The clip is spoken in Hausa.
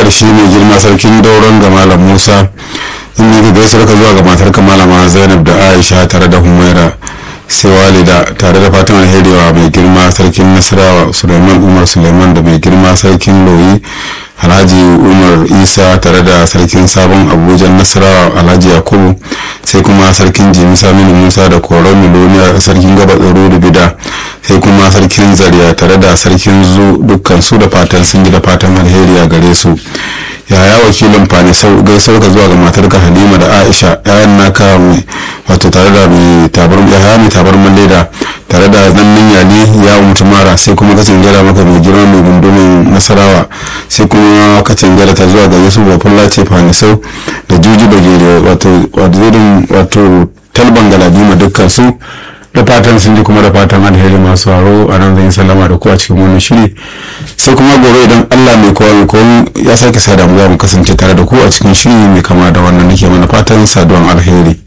ƙarshe mai girma sarkin dauron ga malam musa inda ka gaisuwar ka zuwa ga matar ka malama zainab da aisha tare da humaira sai walida tare da fatan alheri wa mai girma sarkin nasarawa suleiman umar suleiman da mai girma sarkin loyi alhaji umar isa tare da sarkin sabon abuja nasarawa alhaji yakubu sai kuma sarkin jimi saminu musa da koron miloniya sarkin gaba tsaro da bida sai kuma sarkin zariya tare da sarkin zu dukkan su da fatan sun ji da fatan alheri a gare su yaya wakilin fani sau gaisar ka zuwa ga matarka halima da aisha yayan naka mai wato tare da mai tabar yaya mai tabar leda tare da zannin yali ya mutu mara sai kuma kacin gara maka mai girma mai gundumin nasarawa sai kuma kacin gara ta zuwa ga yusuf bafulla ce fani sau da juji bagere wato wato talban galadima dukkan su da fatan sun ji kuma da fatan alheri masu haro a nan zan yi sallama da ku a cikin wannan shiri sai kuma gobe idan allah mai kowa mai kowa ya sake sada mu za mu kasance tare da ku a cikin shiri mai kama da wannan nake mana fatan saduwan alheri